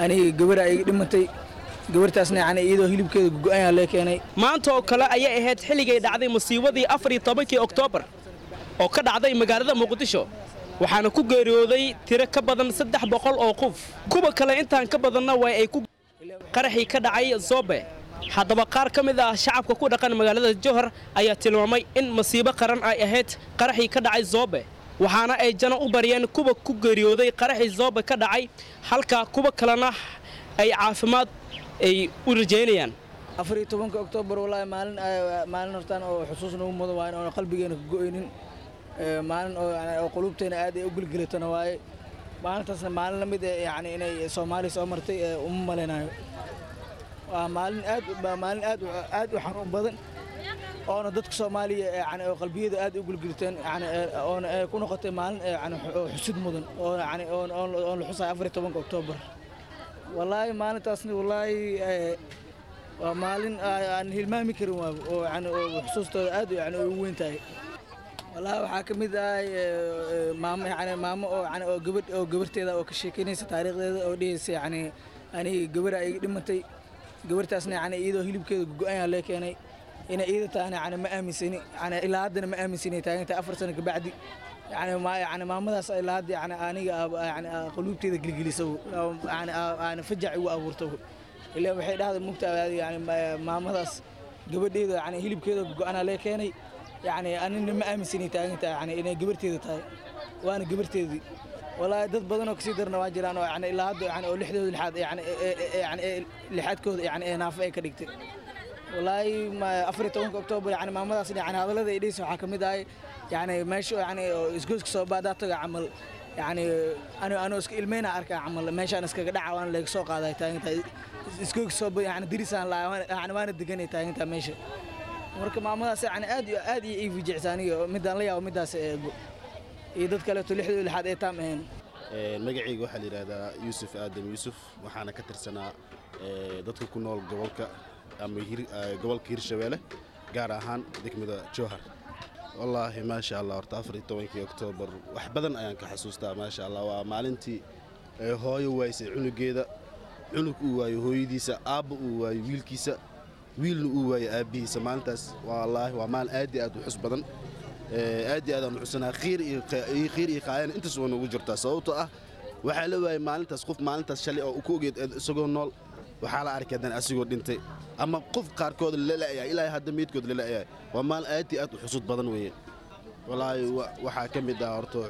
aniga gabara iga dhimatay gabartaasna yani iyadoo hilibkeeda go-ayaa lee keenay maanta oo kale ayay ahayd xilligay dhacday musiibadii afar iyo tobankii oktoobar oo ka dhacday magaalada muqdisho waxaana ku geeriyooday tiro ka badan saddex boqol oo qof kuwa kale intaan ka badanna waa ay ku qaraxii ka dhacay zoobe haddaba qaar ka mid ah shacabka ku dhaqan magaalada jowhar ayaa tilmaamay in masiibo qaran ay ahayd qaraxii ka dhacay zoobe waxaana ay jana u baryeen kuwa ku geeriyooday qaraxii zoobe ka dhacay halka kuwa kalena ay caafimaad ay u rajaynayaan afar iyo tobanka oktoobar wallaahi maalin maalin hortaan oo xusuus nagu mudan waaye oona qalbigeena ka go-aynin maalin oo oo qulubteena aad ay u gelgelatana waaye maalintaasna maalin la mid eh yani inay soomaaliya soo martay uma malaynayo waa maalin aad waa maalin aad aad u xanuun badan oona dadka soomaaliya yani oo qalbiyada aad u gelgeliteen yani oona ku noqotay maalin yani xusid mudan oo yani oon la xusay afar iyo tobanka oktoobar wallaahi maalintaasna wallaahi waa maalin aan hilmaami karin waa oo yani oo xusuustooda aad yani ugu weyn tahay wallaahi waxaa ka mid ah maamo yani maamo oo yani oo gabadh oo gabarteeda oo ka sheekeynaysa taariikhdeeda oo dhehaysa yani aniga gabara iga dhimatay gabartaasna yani iyadoo hilibkeeda go-ayaa lee keenay inay iyada tahana yani ma aaminsani yani ilaa haddana ma aaminsani taagantahay afar sano kabacdi yani ma yani maamadaas ilaa hadda yani aniga yani quluubteeda gelgelisa yani yani fajac igu abuurta ilaa waxay dhahday mugta yani maamadaas gabadheeda yani hilibkeeda go-anaa lee keenay yani anina ma aaminsani taagantahay yani inay gabarteeda tahay waana gabarteedii wallaahi dad badan oo kasii darna waa jiraan oo yani ilaa hadda yani oo lixdooda lixaad yani yani lixaadkooda yani ee naafo ay ka dhigtay wallaahi afar iyo tobanka oktoobar yani maamadaas yani hadallada ay dhehaysa waxaa ka mid ahay yani meesha yani isgoyska soo baadaa taga camal yani ano anoo iska ilmeyna arkaa camal meeshaan iskaga dhaca waana laga soo qaaday taagantahay isgoyska soo yani dirisaan laa yani waana deganay taagantahay meesha marka maamadaas yani aad iyo aad iyo ii fijicsa aniga midaan la yaabo midaas eego iyo dad kaleeto lixdooda lixaad ee taam ahayn magacayga waxaa la yidhaahdaa yuusuf aadam yuusuf waxaana ka tirsanaa dadka ku nool gobolka ama gobolka hirshabeelle gaar ahaan degmada jowhar wallaahi maasha allah horta afar iyo tobankii oktoobar wax badan ayaan ka xasuustaa maasha allah waa maalintii hooyo waaysay cunugeeda cunug uu waayo hooyadiisa aabba uu waayo wiilkiisa wiilna uu waayo aabbihiisa maalintaas wallaahi waa maalin aad iyo aad u xus badan aad iyo aad aan u xusanaa khiir iyo khiir iyo qaayana intaas waa noogu jirtaa sababtoo ah waxaa la waayay maalintaas qof maalintaas shalay oo ku ogeed isagoo nool waxaa la arkay haddana asigoo dhintay ama qof qaarkood lala'yahay ilaa hadda meydkood lala'yahay waa maalin aad iyo aad u xusud badan weeye wallaahi waxaa ka mid ah horto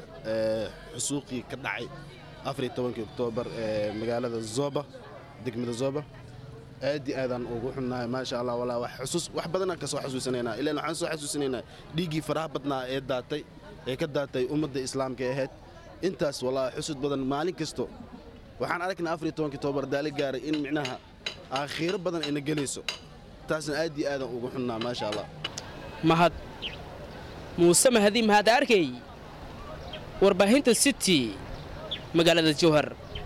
xusuuqii ka dhacay afar iyo tobankii oktoobar ee magaalada zoba degmada zoba aad iyo aadaan ugu xunnahay maasha allah walaa wax xusuus wax badanaan ka soo xasuusanaynaa ilaan waxaan soo xasuusanaynaa dhiiggii faraha badnaa ee daatay ee ka daatay ummadda islaamka ee ahayd intaas walaa xusud badan maalin kasto waxaan aragnaa afar iyo tobankii tobar daali gaaray in micnaha aakhiiro badan ayna gelayso taasna aad iyo aadaan ugu xunnaa maasha allah mahad muuse mahadi mahad arkay warbaahinta city magaalada jowhar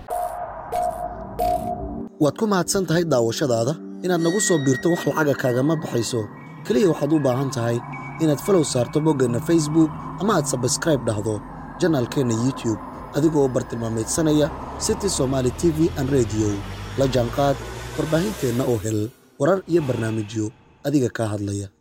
waad ku mahadsan tahay daawashadaada inaad nagu soo biirto wax lacaga kaagama baxayso keliya waxaad u baahan tahay inaad falow saarto boggeenna facebook ama aad sabskraib dhahdo janaalkeenna youtube adigoo bartilmaamaydsanaya city somaali t v an rediyo la jaanqaad warbaahinteenna oo hel warar iyo barnaamijyo adiga kaa hadlaya